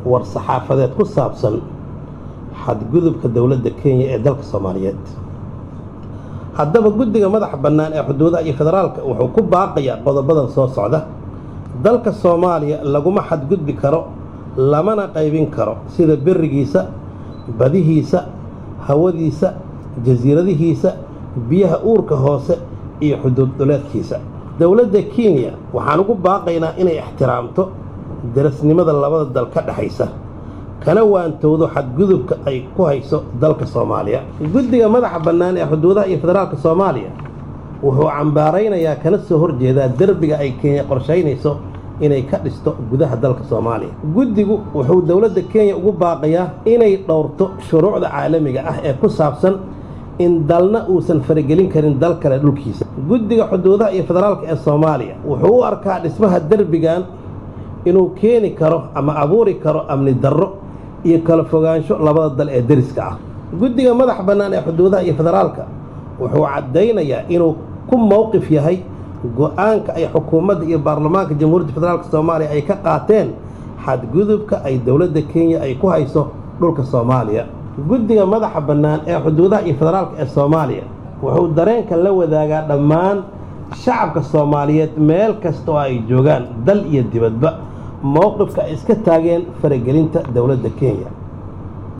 war saxaafadeed ku saabsan xadgudubka dowladda kenya ee dalka soomaaliyeed haddaba guddiga madaxa bannaan ee xuduudaha iyo federaalka wuxuu ku baaqayaa qodobadan soo socda dalka soomaaliya laguma xadgudbi karo lamana qaybin karo sida berigiisa badihiisa hawadiisa jasiiradihiisa biyaha uurka hoose iyo xuduud dhuleedkiisa dowladda kenya waxaan ugu baaqaynaa inay ixtiraamto darasnimada labada dal ka dhexaysa kana waantowdo xadgudubka ay ku hayso dalka soomaaliya guddiga madaxa bannaan ee xuduudaha iyo federaalka soomaaliya wuxuu cambaaraynayaa kana soo horjeedaa derbiga ay kenya qorshaynayso inay ka dhisto gudaha dalka soomaaliya guddigu wuxuu dowladda kenya ugu baaqayaa inay dhowrto shuruucda caalamiga ah ee ku saabsan in dalna uusan faragelin karin dal kale dhulkiisa guddiga xuduudaha iyo federaalka ee soomaaliya wuxuu u arkaa dhismaha derbigan inuu keeni karo ama abuuri karo amni darro iyo kala fogaansho labada dal ee deriska ah guddiga madaxa bannaan ee xuduudaha iyo federaalka wuxuu caddaynayaa inuu ku mowqif yahay go-aanka ay xukuumadda iyo baarlamaanka jamhuuriyadda federaalk soomaaliya ay ka qaateen xadgudubka ay dowladda kenya ay ku hayso dhulka soomaaliya guddiga madaxa bannaan ee xuduudaha iyo federaalka ee soomaaliya wuxuu dareenka la wadaagaa dhammaan shacabka soomaaliyeed meel kasta oo ay joogaan dal iyo dibadba mowqifka ay iska taageen faragelinta dowladda kenya